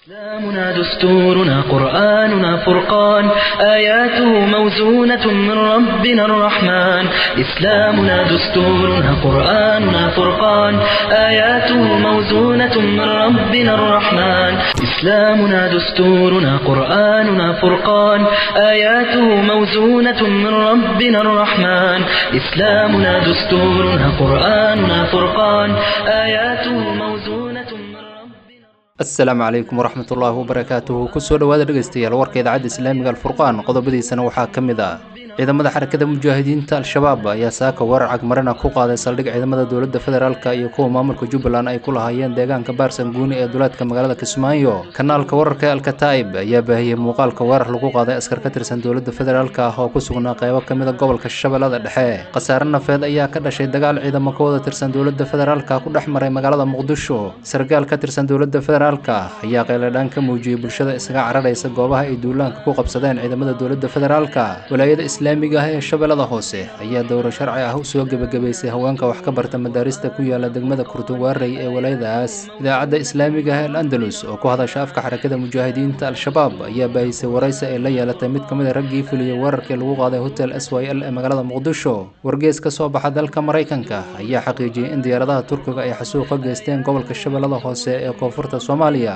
إسلامنا دستورنا قرآننا فرقان آياته موزونة من ربنا الرحمن إسلامنا دستورنا قرآننا فرقان آياته موزونة من ربنا الرحمن إسلامنا دستورنا قرآننا فرقان آياته موزونة من ربنا الرحمن إسلامنا دستورنا قرآننا فرقان آياته موزونة من ربنا asalaamu calaykum waraxmat ullaahi wabarakaatuhu kusoo dhowaada dhegaystayaal warka idaacadda islaamiga alfurqaan qodobadiisana waxaa ka mid ah ciidamada xarakada mujaahidiinta al-shabaab ayaa saaka weerar cagmarina ku qaaday saldhig ciidamada dowladda federaalka iyo kuwa maamulka jubbaland ay ku lahaayeen deegaanka baarsan guuni ee duleedka magaalada kismaayo kanaalka wararka ee alkataa'ib ayaa baahiyey muuqaalka weerar lagu qaaday askar ka tirsan dowladda federaalka ah oo ku sugnaa qeybo ka mid a gobolka shabeellada dhexe khasaare nafeed ayaa ka dhashay dagaal ciidamo ka wada tirsan dowladda federaalka ku dhex maray magaalada muqdisho sargaal ka tirsan dowladda federaalka ayaa qayladhaan ka muujiyey bulshada isaga cararaysa goobaha ay duulaanka ku qabsadeen ciidamada dowladda federaalka walaayada islaamiga ah ee shabeellada hoose ayaa dowro sharci ah u soo gebagabaysay haweenka wax ka barta madaarista ku yaala degmada kurtuwaarey ee walaayadaas idaacadda islaamiga ah ee andalus oo ku hadasha afka xarakada mujaahidiinta al-shabaab ayaa baahisay waraysi ay la yeelatay mid ka mid a raggii fuliyey weerarkii lagu qaaday hotel s y l ee magaalada muqdisho wargees ka soo baxa dalka maraykanka ayaa xaqiijiyey in diyaaradaha turkiga ay xasuuq ka geysteen gobolka shabeellada hoose ee koonfurta soomaaliya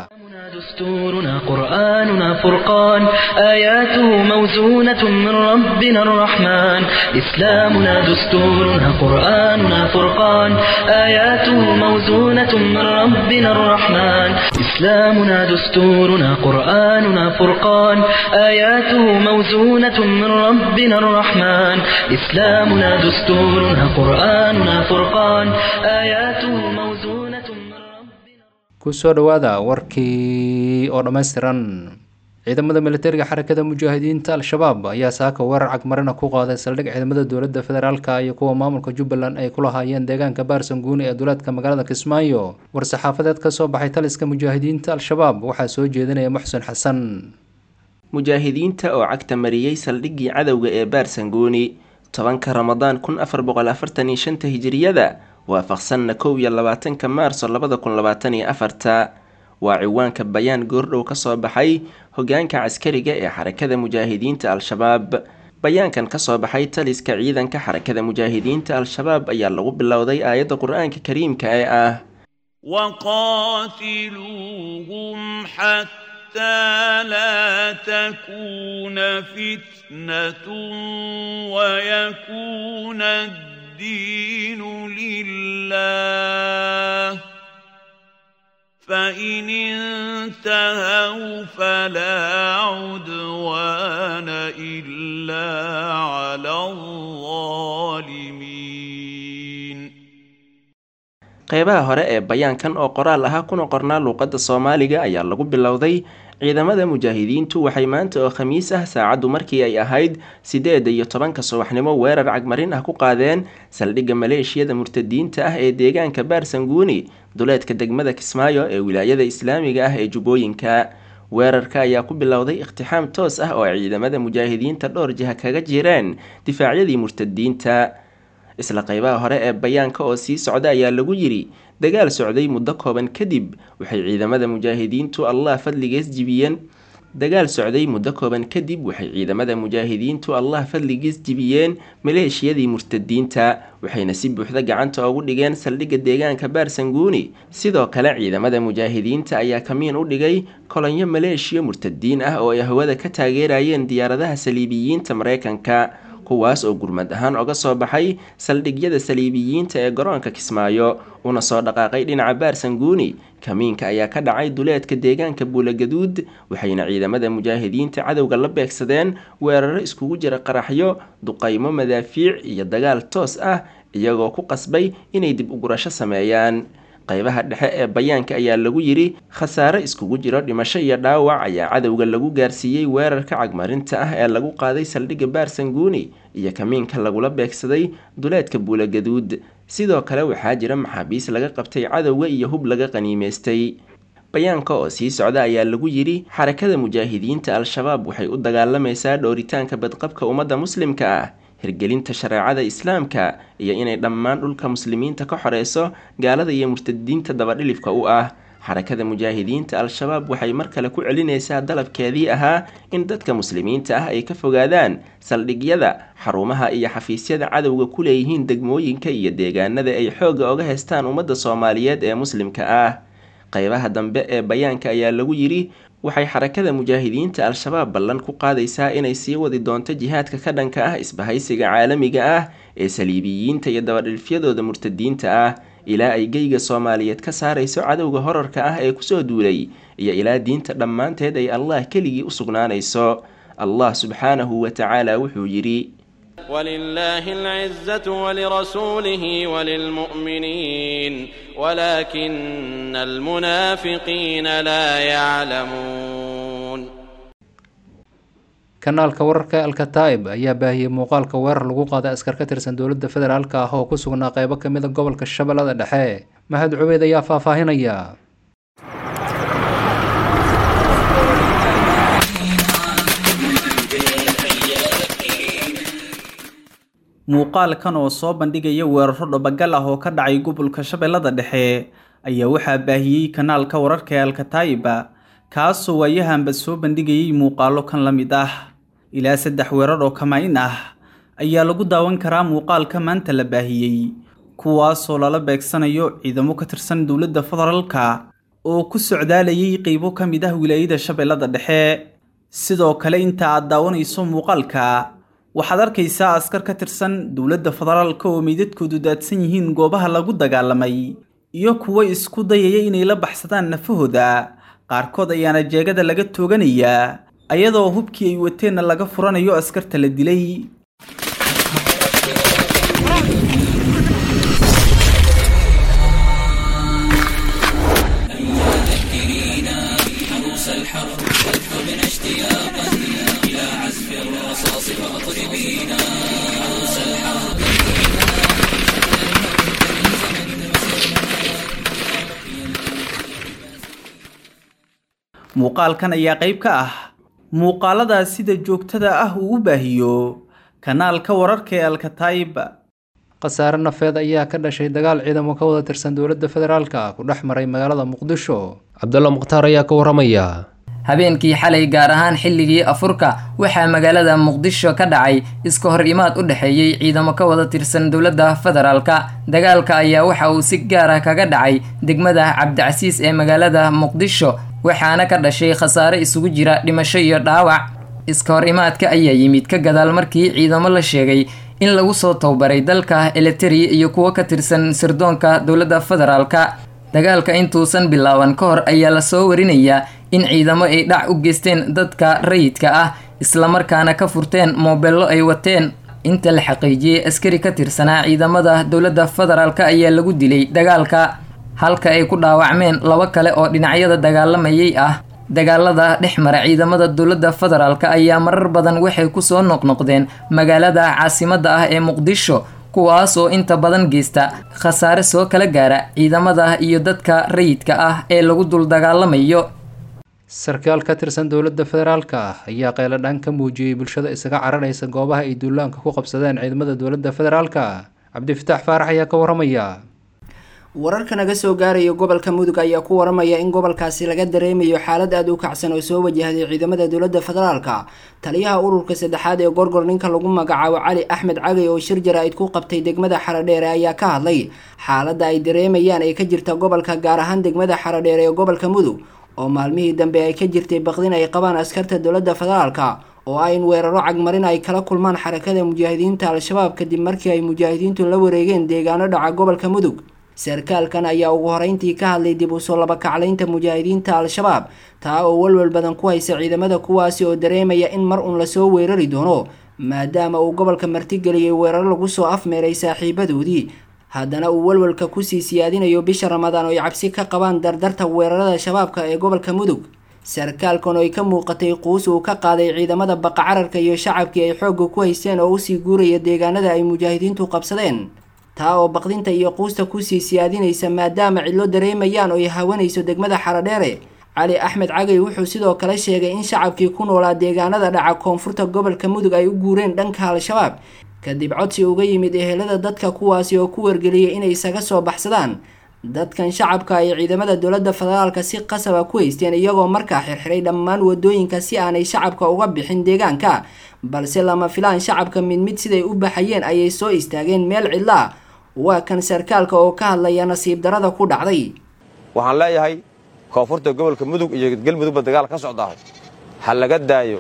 دستورنا قرآننا فرقان آياته موزونة من ربنا الرحمن إسلامنا دستورنا قرآننا فرقان آياته موزونة من ربنا الرحمن إسلامنا دستورنا قرآننا فرقان آياته موزونة من ربنا الرحمن إسلامنا دستورنا قرآننا فرقان آياته موزونة من ربنا kusoo dhowaada warkii oo dhammaystiran ciidamada militariga xarakada mujaahidiinta al-shabaab ayaa saaka weerar cagmarina ku qaaday saldhig ciidamada dowladda federaalka iyo kuwa maamulka jubbaland ay ku lahaayeen deegaanka baarsan guuni ee duleedka magaalada kismaayo war-saxaafadeed ka soo baxay taliska mujaahidiinta al-shabaab waxaa soo jeedinaya muxsin xasan mujaahidiinta oo cagta mariyey saldhiggii cadowga ee baarsanguuni tobanka ramadaan kun afar boqol afartan iyo shanta hijiriyada waafaqsanna kow iyo labaatanka maarso labada kun labaatan iyo afarta waa ciwaanka bayaan goordhow ka soo baxay hogaanka caskariga ee xarakada mujaahidiinta al-shabaab bayaankan kasoo baxay taliska ciidanka xarakada mujaahidiinta al-shabaab ayaa lagu bilowday aayadda qur-aanka kariimka ee ah وقاتلوهم حتى لا تكون فتنة ويكون الدين لله فإن انتهوا فلا عدوان إلا على الظالمين qeybaha hore ee bayaankan oo qoraal ahaa kuna qornaa luuqadda soomaaliga ayaa lagu bilowday ciidamada mujaahidiintu waxay maanta oo khamiis ah saacaddu markii ay ahayd sideeda iyo tobanka subaxnimo weerar cagmarin ah ku qaadeen saldhigga maleeshiyada murtadiinta ah ee deegaanka baarsanguuni duleedka degmada kismaayo ee wilaayada islaamiga ah ee jubbooyinka weerarka ayaa ku bilowday iqtixaam toos ah oo ay ciidamada mujaahidiinta dhowr jiha kaga jireen difaacyadii murtadiinta isla qeybaha hore ee bayaanka oo sii socda ayaa lagu yidhi dagaal socday muddo kooban kadib waxay ciidamada mujaahidiintu allah fadligees jibiyeen dagaal socday muddo kooban kadib waxay ciidamada mujaahidiintu allah fadligiis jibiyeen maleeshiyadii murtadiinta waxayna si buuxda gacanta ugu dhigeen saldhigga deegaanka baarsanguuni sidoo kale ciidamada mujaahidiinta ayaa kamiin u dhigay kolonyo maleeshiya murtadiin ah oo ay hawada ka taageerayeen diyaaradaha saliibiyiinta mareykanka kuwaas oo gurmad ahaan oga soo baxay saldhigyada saliibiyiinta ee garoonka kismaayo una soo dhaqaaqay dhinaca baarsanguuni kamiinka ayaa ka dhacay duleedka deegaanka buulagaduud waxayna ciidamada mujaahidiinta cadowga la beegsadeen weeraro iskugu jira qaraxyo duqaymo madaafiic iyo dagaal toos ah iyagoo ku qasbay inay dib ugurasho sameeyaan qeybaha dhexe ee bayaanka ayaa lagu yidhi khasaare iskugu jiro dhimasho iyo dhaawac ayaa cadowga lagu gaarsiiyey weerarka cagmarinta ah ee lagu qaaday saldhigga baarsanguuni iyo kamiinka lagula beegsaday duleedka buulagaduud sidoo kale waxaa jira maxaabiis laga qabtay cadowga iyo hub laga qaniimeystay bayaanka oo sii socda ayaa lagu yidhi xarakada mujaahidiinta al-shabaab waxay u dagaalamaysaa dhowritaanka badqabka ummadda muslimka ah hirgelinta shareecada islaamka iyo inay dhammaan dhulka muslimiinta ka xoreyso gaalada iyo murtadiinta dabadhilifka u ah xarakada mujaahidiinta al-shabaab waxay mar kale ku celinaysaa dalabkeedii ahaa in dadka muslimiinta ah ay ka fogaadaan saldhigyada xarumaha iyo xafiisyada cadowga ku leeyihiin degmooyinka iyo deegaanada ay xoogga oga haystaan ummadda soomaaliyeed ee muslimka ah qeybaha dambe ee bayaanka ayaa lagu yidhi waxay xarakada mujaahidiinta al-shabaab ballan ku qaadaysaa inay sii wadi doonto jihaadka ka dhanka ah isbahaysiga caalamiga ah ee saliibiyiinta iyo dabadhilfyadooda murtadiinta ah ilaa ay geyga soomaaliyeed ka saarayso cadowga horarka ah ee kusoo duulay iyo ilaa diinta dhammaanteed ay allah keligii u sugnaanayso allah subxaanahu wa tacaala wuxuu yidhi ولله العزة ولرسوله وللمؤمنين ولكن المنافقين لا يعلمون kanaalka wararka alkataib ayaa baahiyey muuqaalka weerar lagu qaaday askar ka tirsan dowladda federaalk ah oo ku sugnaa qeybo ka mid a gobolka shabeellada dhexe mahad cubeyd ayaa faahfaahinaya muuqaalkan oo soo bandhigaya weeraro dhabagal ah oo ka dhacay gobolka shabeellada dhexe ayaa waxaa baahiyey kanaalka wararka ee alkataiba kaasoo waayahanba soo bandhigayay muuqaalo kan la mid ah ilaa saddex weerar oo kamayn ah ayaa lagu daawan karaa muuqaalka maanta la baahiyey kuwaasoo lala beegsanayo ciidamo ka tirsan dowladda federaalka oo ku socdaalayay qeybo ka mid ah wilaayada shabeellada dhexe sidoo kale inta aad daawanayso muuqaalka waxaad arkaysaa askar ka tirsan dowladda federaalka oo meydadkoodu daadsan yihiin goobaha lagu dagaalamay iyo kuwo isku dayaya inay la baxsadaan nafahooda qaarkood ayaana jeegada laga tooganayaa ayadoo hubkii ay wateenna laga furanayo askarta la dilay muuqaalkan ayaa qayb ka ah muuqaaladaa sida joogtada ah uu u baahiyo kanaalka wararka ee alkataib khasaare nafeed ayaa ka dhashay dagaal ciidamo ka wada tirsan dowladda federaalka ku dhex maray magaalada muqdisho cabdulla mukhtaar ayaa ka waramaya habeenkii xalay gaar ahaan xilligii afurka waxaa magaalada muqdisho ka dhacay iska hor imaad u dhexeeyey ciidamo ka wada tirsan dowladda federaalka dagaalka ayaa waxa uu si gaar ah kaga dhacay degmada cabdicasiis ee magaalada muqdisho waxaana ka dhashay khasaare isugu jira dhimasho iyo dhaawac iska hor imaadka ayaa yimid ka gadaal markii ciidamo la sheegay in lagu soo towbaray dalka eliteri iyo kuwo ka tirsan sirdoonka dowladda federaalka dagaalka intuusan bilaaban ka hor ayaa lasoo warinayaa in ciidamo ay dhac u geysteen dadka rayidka ah islamarkaana ka furteen moobeello ay wateen inta la xaqiijiyey askari ka tirsanaa ciidamada dowladda federaalka ayaa lagu dilay dagaalka halka ay ku dhaawacmeen labo kale oo dhinacyada dagaalamayay ah dagaalada dhex mara ciidamada dowladda federaalka ayaa marar badan waxay kusoo noqnoqdeen magaalada caasimadda ah ee muqdisho kuwaas oo inta badan geysta khasaare soo kala gaara ciidamada iyo dadka rayidka ah ee lagu dul dagaalamayo sarkaal ka tirsan dowladda federaalka ah ayaa qeyladhaan ka muujiyey bulshada isaga cararaysa goobaha ay duulaanka ku qabsadeen ciidamada dowladda federaalka cabdifataax faarax ayaa ka waramaya wararka naga soo gaaraya gobolka mudug ayaa ku waramaya in gobolkaasi laga dareemayo xaalad aada u kacsan oo soo wajahday ciidamada dowladda federaalka taliyaha ururka saddexaad ee gorgor ninka lagu magacaabo cali axmed cagay oo shir jaraa'id ku qabtay degmada xaradheere ayaa ka hadlay xaaladda ay dareemayaan ee ka jirta gobolka gaar ahaan degmada xaradheere ee gobolka mudug oo maalmihii dambe ay ka jirtay baqdin ay qabaan askarta dowladda federaalka oo ah in weeraro cagmarin ay kala kulmaan xarakada mujaahidiinta al-shabaab kadib markii ay mujaahidiintu la wareegeen deegaano dhaca gobolka mudug sarkaalkan ayaa ugu horeyntii ka hadlay dib usoo labakaclaynta mujaahidiinta al-shabaab taa oo walwal badan ku haysa ciidamada kuwaasi oo dareemaya in mar uun lasoo weerari doono maadaama uu gobolka martigeliyay weeraro lagu soo afmeeray saaxiibadoodii haddana uu walwalka kusii siyaadinayo bisha ramadaan oo ay cabsi ka qabaan dardarta weerarada shabaabka ee gobolka mudug sarkaalkan oo ay ka muuqatay quus uu ka qaaday ciidamada baqacararka iyo shacabkii ay xoogga ku haysteen oo usii guuraya deegaanada ay mujaahidiintu qabsadeen taa oo baqdinta iyo quusta kusii siyaadinaysa maadaama cidlo dareemayaan oo ay hawanayso degmada xaradheere cali axmed cagay wuxuu sidoo kale sheegay in shacabkii ku noolaa deegaanada dhaca koonfurta gobolka mudug ay u guureen dhanka al-shabaab kadib codsi uga yimid ehelada dadka kuwaasi oo ku wargeliyay inay isaga soo baxsadaan dadkan shacabka ay ciidamada dowladda federaalka si qasaba ku haysteen iyagoo markaa xirxiray dhammaan wadooyinka si aanay shacabka uga bixin deegaanka balse lama filaan shacabka mid mid siday u baxayeen ayay soo istaageen meel cidla waa kan sarkaalka oo ka hadlaya nasiib darada ku dhacday waxaan leeyahay koonfurta gobolka mudug iyo galmudugba dagaal ka socdaa ha laga daayo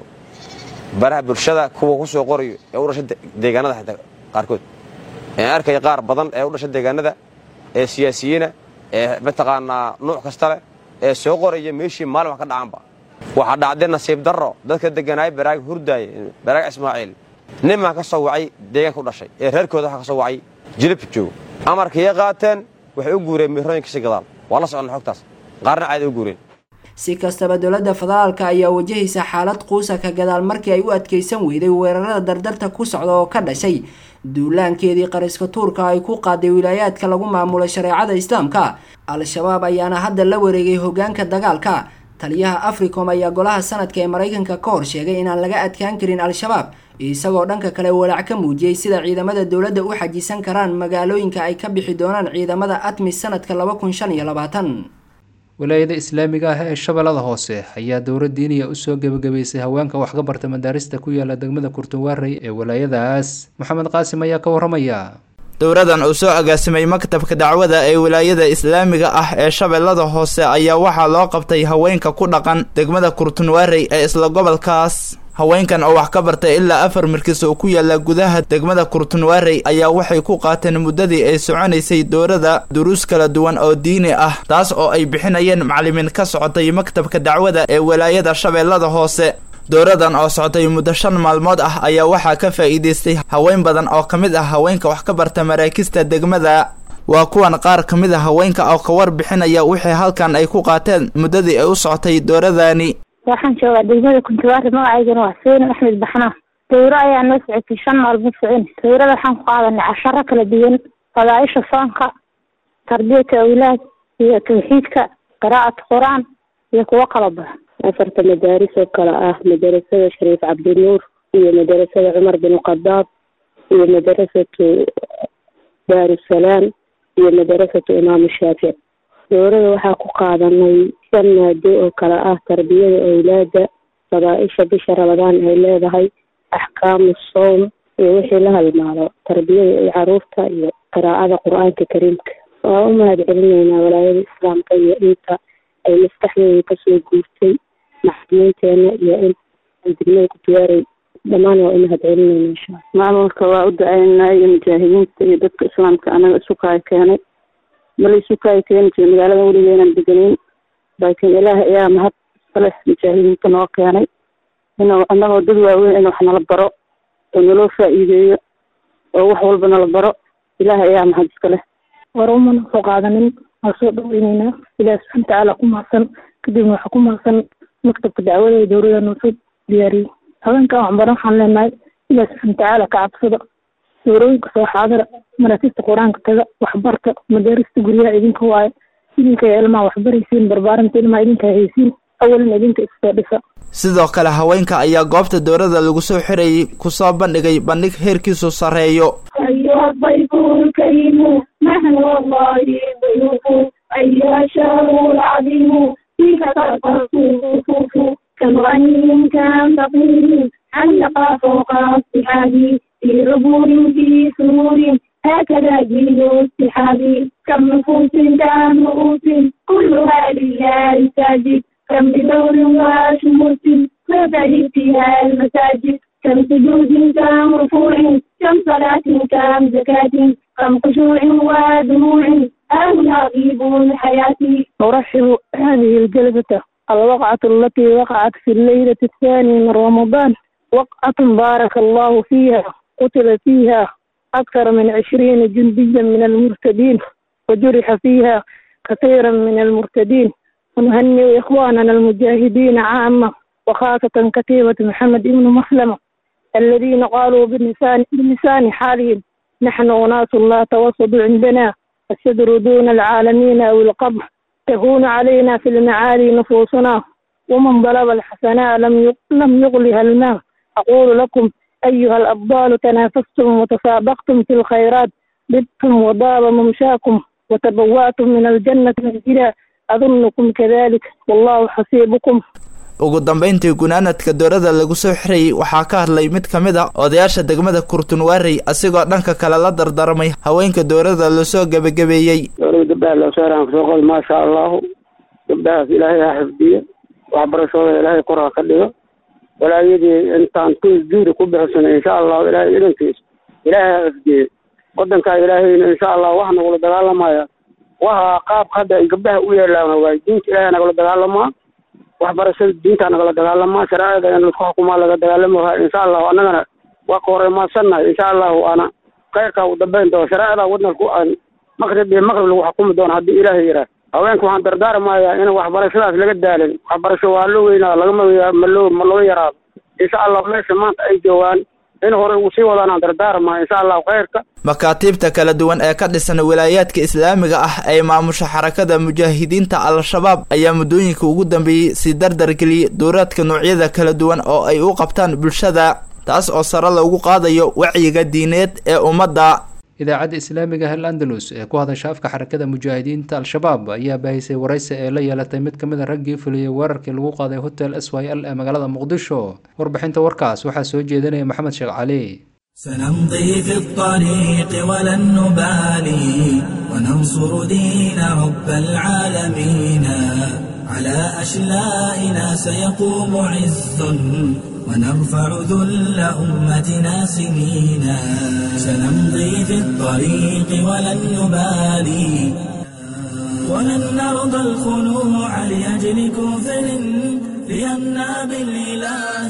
baraha bulshada kuwa ku soo qorayo ee u dhasha deegaanada xitaa qaarkood ee arkaya qaar badan ee u dhasha deegaanada ee siyaasiyiina ee mataqaanaa nuuc kasta leh ee soo qoraya meeshii maalin wax ka dhacanba waxaa dhacday nasiib darro dadka degganaaya baraag hurdaaye baraag ismaaciil ninmaa ka soo wacay deegaanka u dhashay ee reerkooda waxa ka soo wacay jilib joogo amarkaiyo qaateen waxay u guureen miirooyinkasi gadaal waa la soconna xogtaas qaarna caadi u guureen si kastaba dowladda federaalka ayaa wajahaysa xaalad quusa ka gadaal markii ay u adkaysan weyday weerarada dardarta ku socda oo ka dhashay duulaankeedii qariska tuurka ay ku qaaday wilaayaadka lagu maamulo shareecada islaamka al-shabaab ayaana hadda la wareegay hogaanka dagaalka taliyaha africom ayaa golaha sanadka ee maraykanka ka hor sheegay inaan laga adkaan karin al-shabaab isagoo dhanka kale walaac ka muujiyey sida ciidamada dowladda u xajisan karaan magaalooyinka ay ka bixi doonaan ciidamada atmis sanadka laba kun shan iyo labaatan walaayada islaamiga ah ee shabeellada hoose ayaa dowla diiniya usoo gebagabaysay haweenka wax ka barta madaarista ku yaala degmada kurtunwaarey ee walaayadaas maxamed qaasim ayaa ka waramaya dowradan uu soo agaasimay maktabka dacwada ee wilaayada islaamiga ah ee shabeellada hoose ayaa waxaa loo qabtay haweenka ku dhaqan degmada kurtunwaarey ee isla gobolkaas haweenkan oo wax ka bartay ilaa afar markis oo ku yaala gudaha degmada kurtunwaarey ayaa waxay ku qaateen muddadii ay soconaysay dowrada duruus kala duwan oo diini ah taas oo ay bixinayeen macalimiin ka socotay maktabka dacwada ee wilaayada shabeellada hoose dowradan oo socotay muddo shan maalmood ah ayaa waxaa ka faa'iidaystay haween badan oo ka mid ah haweenka wax ka barta maraakista degmada waa kuwan qaar ka mid a haweenka oo ka war bixinaya wixii halkan ay ku qaateen muddadii ay u socotay dowradani waxaan joogaa degmada kuntuwaari magacaygana waa xuseen axmed baxna dowro ayaa noo socotay shan maalmood socon dowrada waxaan ku qaadanay casharo kala duwan fadaaisha soonka tarbiyata awlaad iyo tawxiidka qiraa'at qur-aan iyo kuwo kala badan afarta madaaris oo kale ah madarasada shariif cabdinuur iyo madarasada cumar bin khadaab iyo madarasatu daarusalaam iyo madarasatu imaamu shaafic dowrada waxaa ku qaadanay shan maado oo kale ah tarbiyada awlaada fadaaisha bisha ramadaan ay leedahay axkaamu sowm iyo wixii la halmaado tarbiyada iyo caruurta iyo qiraa'ada qur-aanka kariimka waa u mahad celinaynaa walaayada islaamka iyo inta ay maskaxdooda kasoo guurtay maxkamiinteena iyo in degmada kutuwaarey dhammaan waa u mahad celinayna insha alla maamulka waa u da-aynaa iyo mujaahidiinta iyo dadka islaamka anaga isu kaay keenay mala isu kaay keeni jira magaalada weligeenan degenayn laakiin ilaah ayaa mahad iskale mujaahidiinta noo keenay inuu anagoo dad waaweyn in wax nala baro oo naloo faa'iideeyo oo wax walba nala baro ilaah ayaa mahad iskale war umana soo qaadanin waa soo dhaweyneynaa ilaah subxana watacaala ku mahadsan kadibna waxaa ku mahadsan maktabka dacwada ee dowlada noo soo diyaariyey haweenkan waxbaran waxaan leenahay ilaah subxana watacaala ka cabsada dowrooyinka soo xaadira maraakista qur-aanka taga waxbarta madaarista guryaha idinka waaye idinka ilmaha waxbaraysiin barbaarinta ilmaha idinka haysiin awalan idinka isoo dhisa sidoo kale haweenka ayaa goobta dowrada lagu soo xirayay kusoo bandhigay bandhig heerkiisu sarreeyo أيها الضيف الكريم نحن والله ضيوف أيها الشهر العظيم فيك ترقص الصفوف كم غني كم فقير علق فوق السحاب في عبور في سرور هكذا جيل السحاب كم نفوس كم رؤوس كلها لله ساجد كم بدور وشموس فتجد فيها المساجد كم سجود كم رفوع كم صلاة كم زكاة كم خشوع ودموع هؤلاء غيب الحياة أرحب هذه الجلسة الوقعة التي وقعت في الليلة الثانية من رمضان وقعة بارك الله فيها قتل فيها أكثر من عشرين جنديا من المرتدين وجرح فيها كثيرا من المرتدين ونهنئ إخواننا المجاهدين عامة وخاصة كتيبة محمد بن مسلمة الذين قالوا بلسان بلسان حالهم نحن أناس لا توسط عندنا الصدر دون العالمين أو القبر تهون علينا في المعالي نفوسنا ومن ضرب الحسناء لم لم يغلها الماء أقول لكم أيها الأبطال تنافستم وتسابقتم في الخيرات بتم وضاب ممشاكم watabawa'tum min aljannati manzila adunukum kadalik wallahu xasiibukum ugu dambayntii gunaanadka doorada lagu soo xirayay waxaa ka hadlay mid ka mid a odayaasha degmada kurtunwaarey asigoo dhanka kale la dardaramay haweenka doorada lasoo gebagabeeyey doorada gabdhaha loo saaraan kusoo qol maasha allahu gabdhahaas ilaahay ha xifdiyo waxbarashooda ilaahay kor ha ka dhigo walaayadii intaan ku juuri ku bixisana insha allahu ilaahay idankiisa ilaahay ha xifdiyo wadankaa ilaahayna insha allah wax nagula dagaalamaya waxa qaabka hadda ay gabdhaha u yeelaan waay diinta ilaahay nagala dagaalamaa waxbarashada diinta nagala dagaalamaa shareecada in laisku xukumaa laga dagaalamaha insha allahu annagana waa ka horeymaadsannahay insha allahu ana khayrkaa u dambayn doono shareecada wadnalku aan maqrib iyo maqrib lagu xukumi doono haddii ilaahay yidhaah haweenka waxaan dardaarmayaa in waxbarashadaas laga daalin waxbarasho waa loo weynaa lagama maloo ma looga yaraado insha allah meesha maanta ay joogaan in hore ugu sii wadaan aan dardaarmaa insha allahu khayrka makaatiibta kala duwan ee ka dhisan wilaayaadka islaamiga ah ee maamusha xarakada mujaahidiinta al-shabaab ayaa muddooyinka ugu dambeeyey sii dardargeliyey dowraadka noocyada kala duwan oo ay u qabtaan bulshada taas oo sare loogu qaadayo wacyiga diineed ee ummadda idaacadda islaamiga hal andalus ee ku hadasha afka xarakada mujaahidiinta al-shabaab ayaa baahisay waraysi ee la yeelatay mid ka mid a raggii fuliyey weerarkii lagu qaaday hotel s y l ee magaalada muqdisho warbixinta warkaas waxaa soo jeedinaya maxamed sheekh cali سنمضي في الطريق ولن نبالي وننصر دين رب العالمين على أشلائنا سيقوم عز ونرفع ذل أمتنا سنينا سنمضي في الطريق ولن نبالي ولن نرضى الخنوع لأجل كفر لأننا بالإله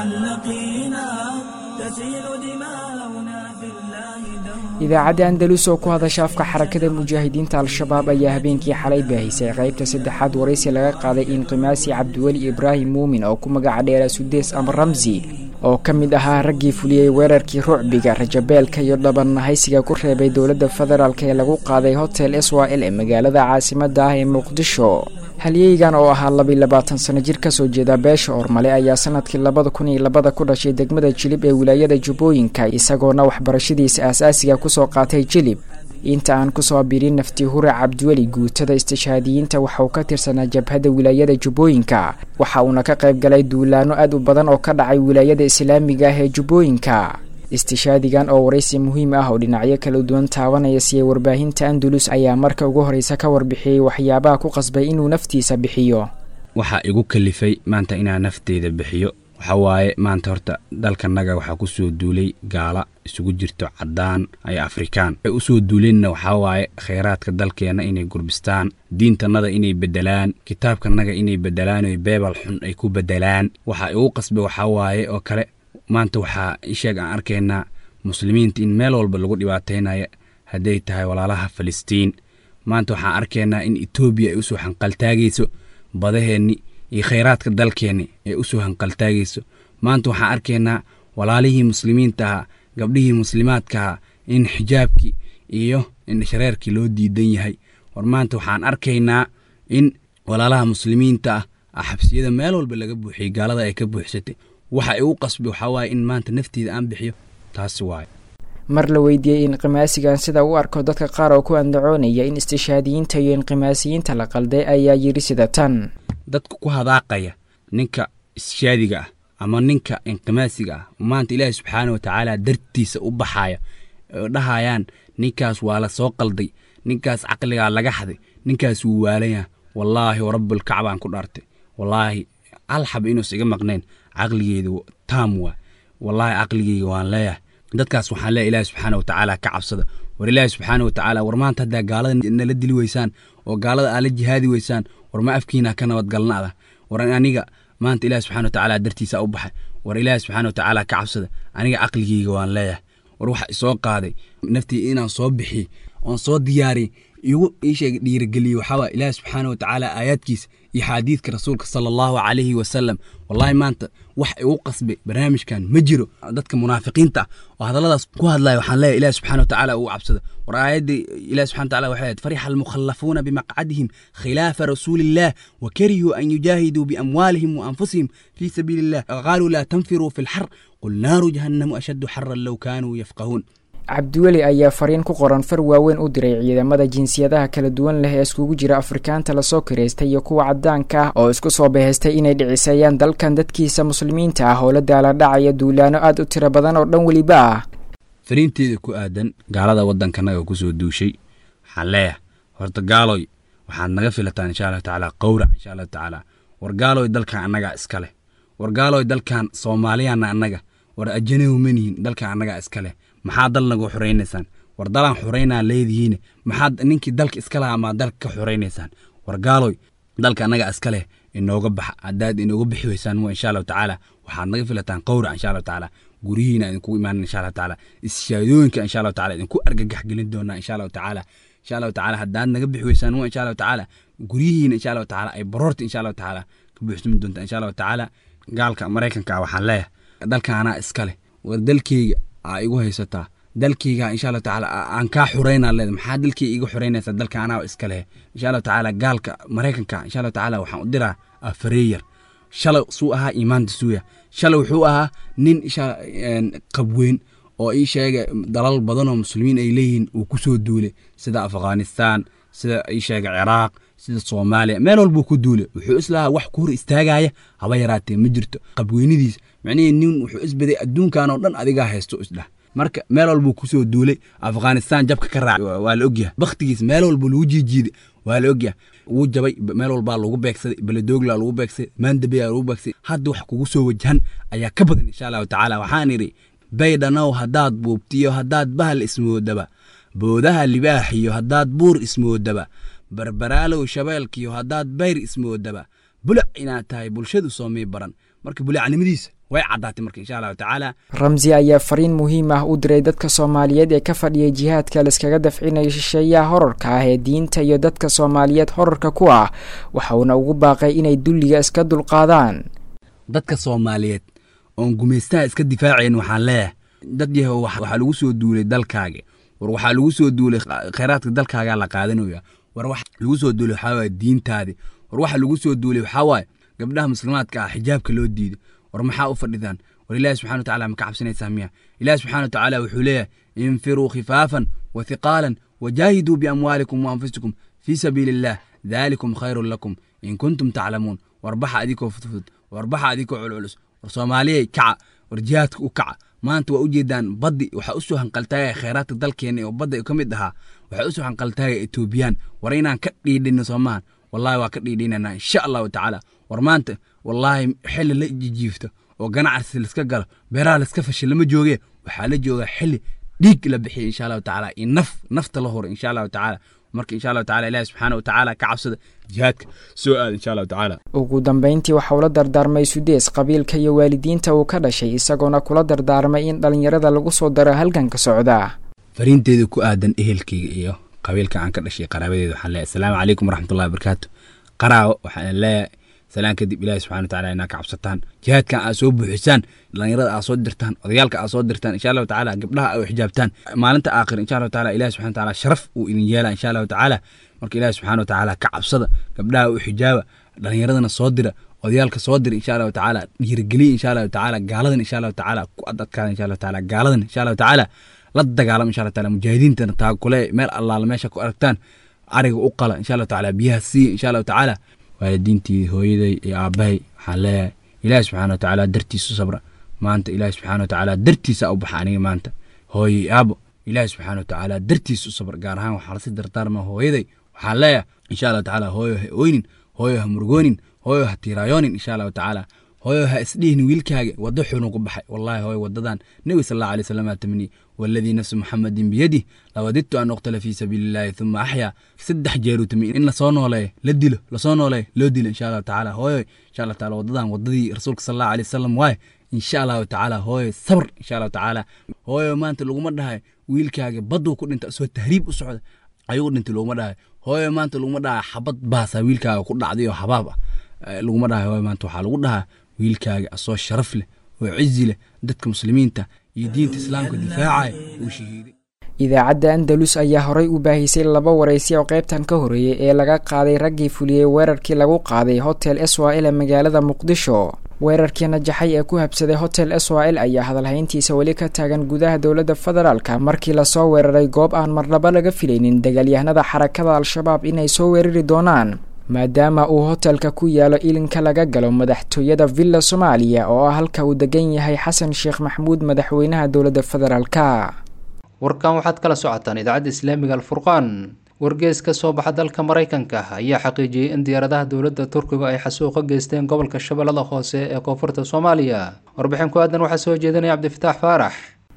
معلقينا تسيل دماؤنا في الله idaacadda andalus oo ku hadasha afka xarakada mujaahidiinta al-shabaab ayaa habeenkii xalay baahisay qaybta saddexaad waraysi laga qaaday inqimaasi cabdiweli ibraahim muumin oo ku magaca dheera sudees ama ramsi oo ka mid ahaa raggii fuliyey weerarkii rucbiga rajabeelka iyo dhabannahaysiga ku reebay dowladda federaalk ee lagu qaaday hotel s y l ee magaalada caasimada ah ee muqdisho halyeygan oo ahaa labiy labaatan sano jir kasoo jeeda beesha ormale ayaa sanadkii labada kun iyo labada ku dhashay degmada jilib ee wilaayada jubbooyinka isagoona waxbarashadiisa aasaasiga kusoo qaatay jilib inta aan kusoo birin nafti hure cabdiweli guutada istishhaadiyiinta waxa uu ka tirsanaa jabhadda wilaayada jubbooyinka waxa uuna ka qayb galay duulaano aad u badan oo ka dhacay wilaayada islaamiga ah ee jubbooyinka istishaadigan oo waraysi muhiim ah oo dhinacyo kala duwan taabanaya siiyey warbaahinta andalus ayaa marka ugu horreysa ka warbixiyey waxyaabaha ku qasbay inuu naftiisa bixiyo waxaa igu kalifay maanta inaan nafteyda bixiyo waxa waaye maanta horta dalkanaga waxaa ku soo duulay gaala isugu jirto caddaan iyo afrikaan waxay usoo duuleenna waxaa waaye khayraadka dalkeenna inay gurbistaan diintanada inay bedelaan kitaabkanaga inay bedelaan oy beebal xun ay ku bedelaan waxaa igu qasbay waxaa waaye oo kale maanta waxaa isheeg aan arkaynaa muslimiinta in meel walba lagu dhibaataynaya hadday tahay walaalaha falistiin maanta waxaan arkaynaa in etoobiya ay usoo hanqaltaagayso badaheenni iyo khayraadka dalkeenni ay usoo hanqaltaagayso maanta waxaan arkaynaa walaalihii muslimiinta ahaa gabdhihii muslimaadkahaa in xijaabkii iyo indhashareerkii loo diidan yahay war maanta waxaan arkaynaa in walaalaha muslimiinta ah xabsiyada meel walba laga buuxiyey gaalada ay ka buuxsatay waxa igu qasbay waxaa waaye in maanta nafteeda aan bixiyo taasi waaye mar la weydiiyey inqimaasigan sida u arko dadka qaar oo ku andacoonaya in istishaadiyiinta iyo inqimaasiyiinta la qalday ayaa yidhi sida tan dadka ku hadaaqaya ninka istishaadiga ah ama ninka inqimaasiga ah maanta ilaahi subxaana watacaala dartiisa u baxaya oo dhahayaan ninkaas waa la soo qalday ninkaas caqligaa laga xaday ninkaas wuu waalaya wallaahi warabulkacbaan ku dhaartay wallaahi hal xab inuusa iga maqnayn caqligeeda taam waa wallaahi caqligeyga waan leeyahay dadkaas waxaan leeyahay ilaahi subxaana watacaala ka cabsada war ilaahi subxaana watacaala war maanta haddaa gaalada nala dili weysaan oo gaalada aad la jihaadi weysaan war ma afkiina ka nabadgalnaada war aniga maanta ilaahi subxana watacaala dartiisa u baxay war ilaahi subxaana watacaala ka cabsada aniga caqligeyga waan leeyahay war waxa isoo qaaday naftii inaan soo bixiy oon soo diyaariy igu iisheega dhiirigeliye waxaawaa ilaahi subxaana watacaala aayaadkiisa iyo xaadiidka rasuulka sala allahu calayhi wasalam wallaahi maanta wax igu qasbay barnaamijkan ma jiro dadka munaafiqiinta ah oo hadalladaas ku hadlaya waxaan leeyahay ilahi subxana watacaala ugu cabsada war aayaddii ilahi subxana wataala waxay ahayd farixa almukhallafuuna bimaqcadihim khilaafa rasuuliillah wa karihuu an yujaahiduu biamwaalihim wa anfusihim fii sabiili illah qaaluu laa tanfiruu fi lxar qul naaru jahannamu ashaddu xaran low kaanuu yafqahuun cabdiweli ayaa fariin ku qoran far waaweyn u diray ciidamada jinsiyadaha kala duwan leh ee iskugu jira afrikaanta lasoo kiraystay iyo kuwa cadaanka ah oo isku soo bahaystay inay dhiciseeyaan dalkan dadkiisa muslimiinta ah oo la daala dhacaya duulaano aada u tiro badan oo dhan weliba ah fariinteeda ku aadan gaalada waddankanaga kusoo duushay waxaan leeyahay horta gaaloy waxaad naga filataan insha allahu tacaala qowrac insha allahu tacaala war gaaloy dalkan annagaa iska leh war gaaloy dalkan soomaaliyaana annaga war ajanahu manihin dalkan annagaa iska leh maxaa dal nagu xoraynaysaan war dalaan xoraynaa leedihiine maxaad ninkii dalka iska lahaa maa dalka ka xoraynaysaan war gaaloy dalka annagaa iska leh inooga baxa haddaad inooga bixi weysaan mu insha allahu tacaala waxaad naga filataan qowrac insha allahu tacaala guryihiina idinkugu imaanan insha allahu tacaala ishaadooyinka insha allahu tacaala idinku argagax gelin doonaa insha allahu tacaala insha allahu tacaala haddaad naga bixi weysaan mu insha allahu tacaala guryihiina insha allahu tacaala ay baroorta insha allahu tacaala ka buuxsami doontaa insha allahu tacaala gaalka maraykanka ah waxaan leeyahay dalkan anaa iska leh war dalkeyga aa igu haysataa dalkeyga insha allahu tacaala aan kaa xureynaa leeda maxaa dalkeyga iga xureynaysaa dalka anaa iska leh insha allahu tacaala gaalka maraykanka insha allahu tacaala waxaan u diraa afareeyar shalay suu ahaa iimaanta suuya shalay wuxuu ahaa nin isha qabweyn oo ii sheega dalal badan oo muslimiin ay leeyihiin uu kusoo duulay sida afghanistan sida ii sheega ciraaq sida soomaaliya meel walbuu ku duulay wuxuu islahaa wax ku hor istaagaya haba yaraatee ma jirto qabweynadiisa macnihii nin wuxuu isbaday adduunkan oo dhan adigaa haysto isdhah marka meel walbuu kusoo duulay afghanistan jabka ka raacay waa la ogyahay bakhtigiis meel walba lagu jiijiiday waa la ogyahay wuu jabay meel walbaa lagu beegsaday beledoogla lagu beegsaday maandabeya lagu beegsaday hadda wax kugu soo wajahan ayaa ka badan insha allahu tacaala waxaan idhi baydhanow haddaad buubtiyo haddaad bahal ismoodaba boodaha libaaxiyo haddaad buur ismoodaba barbaraalow shabeelkiyo haddaad bayr ismoodaba bulac inaad tahay bulshadu soomay baran marka bulacnimadiisa way caddaatay marka insha allahu tacaala ramsi ayaa fariin muhiim ah u diray dadka soomaaliyeed ee ka fadhiyay jihaadka laiskaga dafcinayo shisheeyaha horarka ah ee diinta iyo dadka soomaaliyeed horarka ku ah waxauna ugu baaqay inay dulliga iska dulqaadaan dadka soomaaliyeed oon gumaystaha iska difaacayn waxaan leeyahay dad yahow waxaa lagu soo duulay dalkaaga war waxaa lagu soo duulay khayraadka dalkaagaa la qaadanaya war wax lagu soo duulay waxaa waaye diintaadii war waxa lagu soo duulay waxaa waaye gabdhaha muslimaadka ah xijaabka loo diiday war maxaa u fadhidaan war ilaahi subxana wa tacala ma ka cabsanaysaa miya ilaahi subxana wa tacaala wuxuu leeyahay infiruu khifaafan wa hiqaalan wajaahiduu biamwaalikum wa anfusikum fii sabiili illah daalikum khayrun lakum in kuntum taclamuun war baxa adikoo fudfud war baxa adikoo culculus war soomaaliyay kaca war jihaadka u kaca maanta waa ujeedaan baddi waxaa usoo hanqaltaagaya khayraadka dalkeena oo badda ka mid ahaa waxaa usoo hanqaltaagaya etoobiyaan war inaan ka dhiidhino soomahan wallahi waa ka dhiidhinanaa insha allahu tacaala war maanta wallaahi xili la jijiifto oo ganacsi laiska galo beeraha laiska fashay lama jooge waxaa la joogaa xili dhiig la bixiya insha allahu tacaala iyo naf nafta la horo insha allahu tacaala marka insha allahu tacala ilahi subxaana wa tacaala ka cabsada jihaadka soo aada insha allahu tacaala ugu dambayntii waxa uu la dardaarmay sudees qabiilka iyo waalidiinta uu ka dhashay isagoona kula dardaarmay in dhallinyarada lagu soo daro halganka socda fariinteeda ku aadan ehelkeyga iyo qabiilka aan ka dhashay qaraabadeeda waxaan leeyahay asalaamu calaykum waraxmatullahi wabarakaatu qaraawo waxaan leeyahay salaan kadib ilaahi subxana watacaala inaa ka cabsataan jihaadkan aad soo buuxisaan dhallinyarada aad soo dirtaan odayaalka aad soo dirtaan insha allahu tacaala gabdhaha aad xijaabtaan maalinta aakhir insha allahu tacaala ilahi subxana watacaala sharaf uu idin yeela insha allahu tacaala marka ilaahi subxana watacaala ka cabsada gabdhaha u xijaaba dhallinyaradana soo dira odayaalka soo dira insha allahu tacaala dhiirigeliya insha allahu tacaala gaaladan insha allahu tacaala ku adadkaada insha allahu tacaala gaaladan insha allahu tacaala la dagaalama insha allahu taala mujaahidiintana taakule meel allaala meesha ku aragtaan ariga u qala insha allahu tacaala biyaha siiya insha allahu tacaala waalidiintii hooyaday iyo aabbahay waxaan leeyahay ilaahi subxana watacaala dartiisu sabra maanta ilaahi subxana watacaala dartiisa u baxa aniga maanta hooyay aabo ilaahi subxana watacaala dartiisa u sabra gaar ahaan waxaa lasi dardaarma hooyaday waxaan leeyahay insha allahu tacaala hooyo ha oynin hooyo ha murgoonin hooyo ha tiiraayoonin insha allahu tacaala hooyo ha isdhihin wiilkaaga waddo xunu ku baxay wallahi hooyo wadadan nebi sal allahu alay wasalam aa tamniye والذي نفس محمد بيده لوددت أن أقتل في سبيل الله ثم أحيا سدح جيرو تمي إن لصونو لي لدلو لصونو لي لو دل إن شاء الله تعالى هوي إن شاء الله تعالى وضدان وضدي رسولك صلى الله عليه وسلم واي إن شاء الله تعالى هوي صبر إن شاء الله تعالى هوي ما أنت لو مدها ويلكاga بدو كنت أنت أسوي تهريب أسعد ayuu dhintay laguma dhahay hooyo maanta laguma dhahay xabad baasa wiilkaaga ku dhacday oo xabaab ah laguma dhahay hooyo maanta waxaa lagu dhahaa wiilkaaga asoo sharaf leh oo cizi leh dadka muslimiinta iyo diinta islaamka difaacaya uu shahiiday idaacadda andalus ayaa horay u baahisay laba waraysi oo qaybtan ka horeeyay ee laga qaaday raggii fuliyey weerarkii lagu qaaday hotel swal ee magaalada muqdisho weerarkii najaxay ee ku habsaday hotel swal ayaa hadalhayntiisa weli ka taagan gudaha dowladda federaalka markii lasoo weeraray goob aan marnaba laga filaynin dagaalyahanada xarakada al-shabaab inay soo weerari doonaan maadaama uu hotelka ku yaalo ilinka laga galo madaxtooyada villa soomaaliya oo ah halka uu degan yahay xasan sheekh maxamuud madaxweynaha dowladda federaalka warkan waxaad kala socotaan idaacadda islaamiga alfurqaan wargees ka soo baxa dalka maraykanka ayaa xaqiijiyey in diyaaradaha dowladda turkiga ay xasuuq ka geysteen gobolka shabeellada hoose ee koonfurta soomaaliya warbixin ku aadan waxaa soo jeedinaya cabdifataax faarax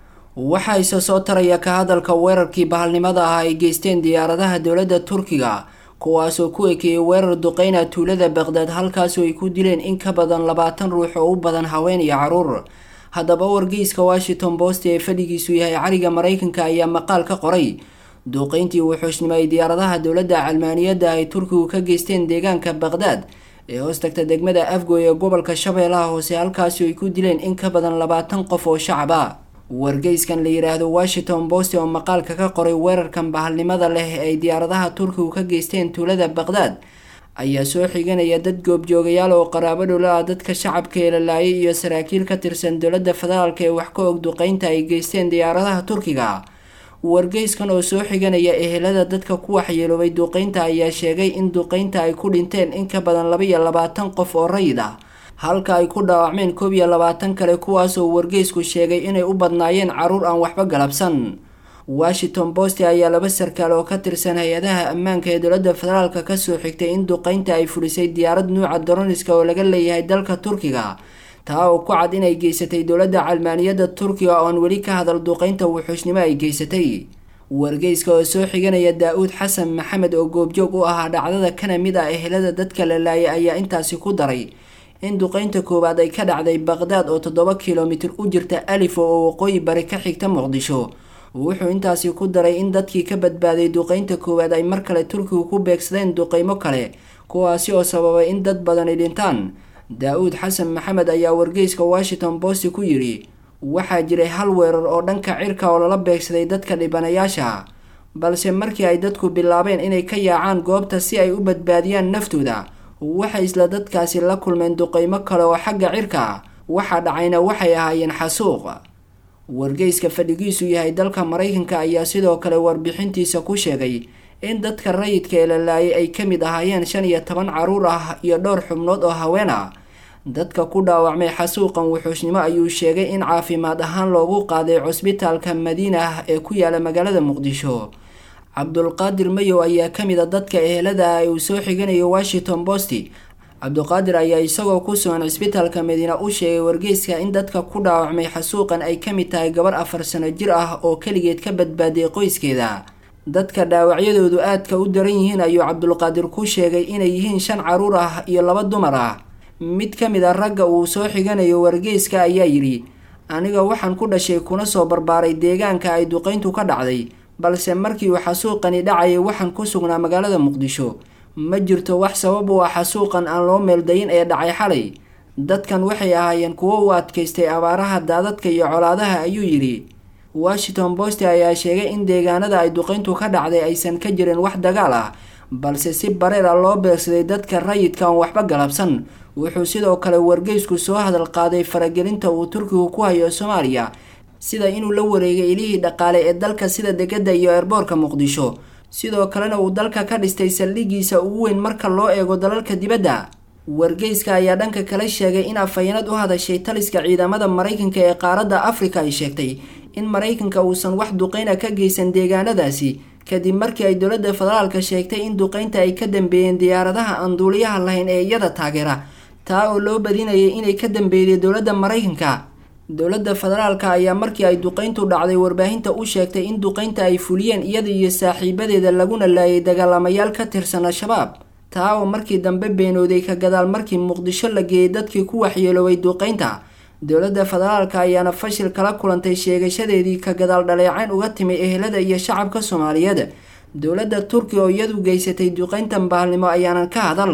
waxaa isa soo taraya ka hadalka weerarkii bahalnimada ah ay geysteen diyaaradaha dowladda turkiga kuwaasoo ku ekeeyey weerar duqeyna tuulada baqdaad halkaasoo ay ku dileen in ka badan labaatan ruux oo u badan haween iyo caruur haddaba wargeyska washington post ee fadhigiisu yahay cariga maraykanka ayaa maqaal ka qoray duuqeyntii wuxuushnimo ay diyaaradaha dowladda calmaaniyadda ay turkigu ka geysteen deegaanka baqdaad ee hoos tagta degmada afgoy ee gobolka shabeellaha hoose halkaasi ay ku dileen in ka badan labaatan qof oo shacab ah wargeyskan la yidhaahdo washington post oo maqaalka ka qoray weerarkan bahalnimada leh ay diyaaradaha turkigu ka geysteen tuulada baqdaad ayaa soo xiganaya dad goobjoogayaal oo qaraabo dhowla ah dadka shacabka ee la laayay iyo saraakiil ka tirsan dowladda federaalk ee wax ka og duqeynta ay geysteen diyaaradaha turkiga wargeyskan oo soo xiganaya ehelada dadka ku waxyeeloobay duqeynta ayaa sheegay in duqeynta ay ku dhinteen in ka badan laba iyo labaatan qof oo rayid ah halka ay ku dhaawacmeen koob iyo labaatan kale kuwaasoo wargeysku sheegay inay u badnaayeen caruur aan waxba galabsan washington post ayaa laba sarkaal oo ka tirsan hay-adaha ammaanka ee dowladda federaalka kasoo xigtay in duqeynta ay fulisay diyaarad nuuca daroniska oo laga leeyahay dalka turkiga taa oo ku cad inay geysatay dowladda calmaaniyadda turkiga oon weli ka hadal duqeynta wuxuusnimo ay geysatay wargeyska oo soo xiganaya daa-uud xasan maxamed oo goobjoog u ahaa dhacdada kana mid ah ehelada dadka la laayay ayaa intaasi ku daray in duqeynta koowaad ay ka dhacday baqdaad oo toddoba kilomitir u jirta alifo oo waqooyi bari ka xigta muqdisho wuxuu intaasi ku daray in dadkii ka badbaaday duqeynta koowaad ay mar kale turkigu ku beegsadeen duqeymo kale kuwaasi oo sababay in dad badani dhintaan daa-uud xasan maxamed ayaa wargeyska washington post ku yidhi waxaa jiray hal weerar oo dhanka cirka oo lala beegsaday dadka dhibanayaasha balse markii ay dadku bilaabeen inay ka yaacaan goobta si ay u badbaadiyaan naftooda waxay isla dadkaasi la kulmeen duqeymo kale oo xagga cirka waxaa dhacayna waxay ahaayeen xasuuq wargeyska fadhigiisu yahay dalka maraykanka ayaa sidoo kale warbixintiisa ku sheegay in dadka rayidka ee la laayay ay ka mid ahaayeen shan iyo toban caruur ah iyo dhowr xubnood oo haween ah dadka ku dhaawacmay xasuuqan wuxuusnimo ayuu sheegay in caafimaad ahaan loogu qaaday cusbitaalka madiina ee ku yaala magaalada muqdisho cabdulqaadir mayow ayaa ka mid a dadka ehelada ah uu soo xiganayo washington post cabduqaadir ayaa isagoo ku sugan cisbitaalka madiina u sheegay wargeyska in dadka ku dhaawacmay xasuuqan ay ka mid tahay gabar afar sano jir ah oo keligeed ka badbaadiyay qoyskeeda dadka dhaawacyadoodu aadka u daran yihiin ayuu cabdulqaadir ku sheegay inay yihiin shan caruur ah iyo laba dumar ah mid ka mid a ragga uu soo xiganayo wargeyska ayaa yidhi aniga waxaan ku dhashay kuna soo barbaaray deegaanka ay duqeyntu ka dhacday balse markii uu xasuuqani dhacayay waxaan ku sugnaa magaalada muqdisho ma jirto wax sabab u ah xasuuqan aan loo meeldayin ee dhacay xalay dadkan waxay ahaayeen kuwo u adkaystay abaaraha daadadka iyo colaadaha ayuu yidhi washington post ayaa sheegay in deegaanada ay duqeyntu ka dhacday aysan ka jirin wax dagaal ah balse si bareer ah loo beegsaday dadka rayidka aan waxba galabsan wuxuu sidoo kale wargeysku soo hadal qaaday faragelinta uu turkigu ku hayo soomaaliya sida inuu la wareegay ilihii dhaqaale ee dalka sida degada iyo eerboorka muqdisho sidoo kalena uu dalka ka dhistay saldhigiisa ugu weyn marka loo eego dalalka dibadda wargeyska ayaa dhanka kale sheegay in afhayeenad u hadashay taliska ciidamada maraykanka ee qaaradda afrika ay sheegtay in maraykanka uusan wax duqeyna ka geysan deegaanadaasi kadib markii ay dowladda federaalka sheegtay in duqeynta ay ka dambeeyeen diyaaradaha aan duuliyaha lahayn ee iyada taageera taa oo loo badinayay inay ka dambeeyday dowladda maraykanka dowladda federaalka ayaa markii ay duqeyntu dhacday warbaahinta u sheegtay in duqeynta ay fuliyeen iyada iyo saaxiibadeeda laguna laayay dagaalamayaal ka tirsan al-shabaab taa oo markii dambe beenooday ka gadaal markii muqdisho la geeyay dadkii ku waxyeeloobay duqeynta dowladda federaalka ayaana fashil kala kulantay sheegashadeedii ka gadaal dhaleecayn uga timi ehelada iyo shacabka soomaaliyeed dowladda turkiga oo iyadu geysatay duqeyntan bahalnimo ayaanan ka hadal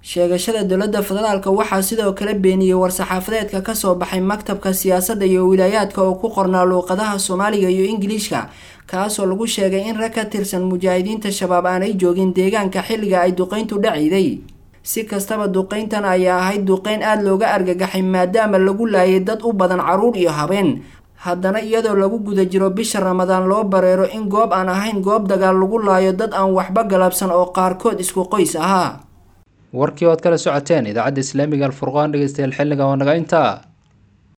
sheegashada dowladda federaalka waxaa sidoo kale beeniyey war-saxaafadeedka kasoo baxay maktabka siyaasadda iyo wilaayaadka oo ku qornaa luuqadaha soomaaliga iyo ingiliishka kaasoo lagu sheegay in rag ka tirsan mujaahidiinta shabaab aanay joogin deegaanka xilliga ay duqeyntu dhaciday si kastaba duqeyntan ayaa ahayd duqeyn aada looga argagaxay maadaama lagu laayay dad u badan caruur iyo habeen haddana iyadoo lagu guda jiro bisha ramadaan loo bareero in goob aan ahayn goob dagaal lagu laayo dad aan waxba galabsan oo qaarkood isku qoys ahaa warkii ood kala socoteen idaacadda islaamiga alfurqaan dhegeystayaal xilliga oo naga intaa